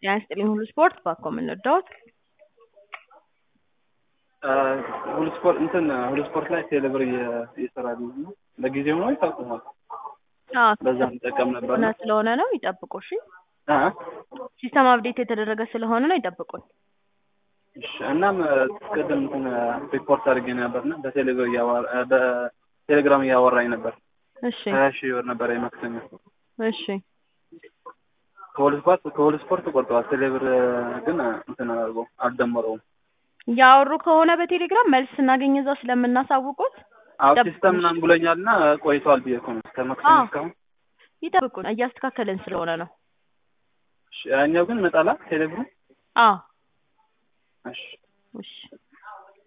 ጤና ይስጥልኝ ሁሉ ስፖርት ባኮ ምን ልርዳዎት? ሁሉ ስፖርት እንትን ሁሉ ስፖርት ላይ ቴሌብር እየሰራል ነው። ለጊዜው ነው ይታቁማል። አዎ በዛ እንጠቀም ነበር እና ስለሆነ ነው ይጠብቁ። እሺ አ ሲስተም አፕዴት የተደረገ ስለሆነ ነው ይጠብቁን። እሺ እናም ቅድም እንትን ሪፖርት አድርጌ ነበርና በቴሌብር እያወራ በቴሌግራም እያወራኝ ነበር። እሺ ሀያ ሺህ ብር ነበር የማክሰኞ እሺ ከሁሉ ስፖርት ከሁሉ ስፖርት ቆርጠዋል። ቴሌብር ግን እንትን አድርጎ አልደመረውም። ያወሩ ከሆነ በቴሌግራም መልስ ስናገኝ እዛው ስለምናሳውቁት አዎ ጠብቁኝ። ሲስተም ምናምን ብሎኛልና ቆይቷል ብዬ እኮ ነው እስከ ማክሰኞ አዎ። እስካሁን። ይጠብቁን፣ እያስተካከልን ስለሆነ ነው። እሺ ያኛው ግን መጣላ ቴሌብሩ አዎ እሺ እሺ